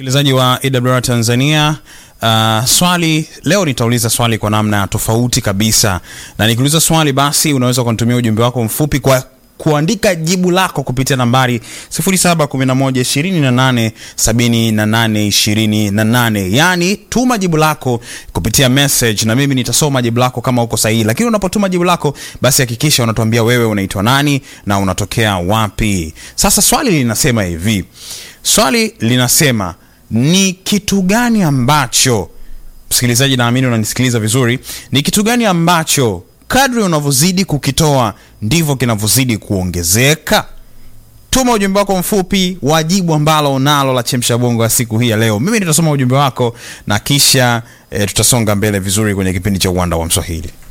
Msikilizaji wa AWR Tanzania, uh, swali leo nitauliza swali kwa namna tofauti kabisa, na nikiuliza swali basi unaweza kunitumia ujumbe wako mfupi kwa kuandika jibu lako kupitia nambari 0711287828, yaani tuma jibu lako kupitia message na mimi nitasoma jibu lako kama uko sahihi. Lakini unapotuma jibu lako, basi hakikisha unatuambia wewe unaitwa nani na unatokea wapi. Sasa swali linasema hivi, swali linasema ni kitu gani ambacho, msikilizaji, naamini unanisikiliza vizuri, ni kitu gani ambacho kadri unavyozidi kukitoa ndivyo kinavyozidi kuongezeka? Tuma ujumbe wako mfupi wa jibu ambalo unalo la chemsha bongo ya siku hii ya leo. Mimi nitasoma ujumbe wako na kisha e, tutasonga mbele vizuri kwenye kipindi cha uwanda wa Mswahili.